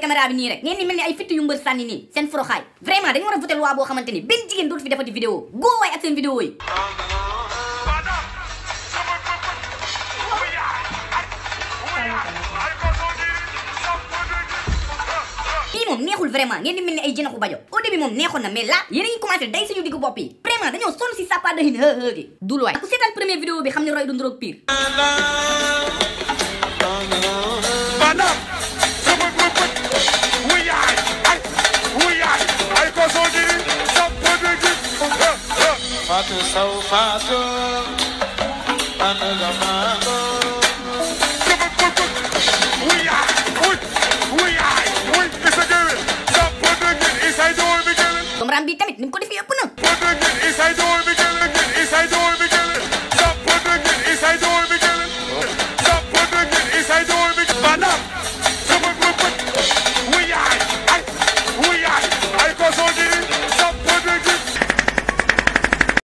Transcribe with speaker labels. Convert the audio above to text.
Speaker 1: caméra bi nii rek ngeen ni mel ni ay fitt yu mbër sànni nii seen foroxaay vraiment dañu war a voté loi boo xamante ni benn jigéen dootu fi defati vidéo góo waay ak seen vidéo yi lii moom neexul vraiment ngeen di mel ni ay jënaxu bajo au début moom neexoon na mais là yéen a ngi commencé day suñu diggu bopp yi vraiment dañoo sonn si sàppa dahin hë hë gi dul waay ku seetaan première vidéo bi xam ne roy du nduroog pire
Speaker 2: Madam, sama bëgg wuyaay ay wuyaay ay ko soo jiri sa bëgg gi
Speaker 3: Fatou Sow Fatou ana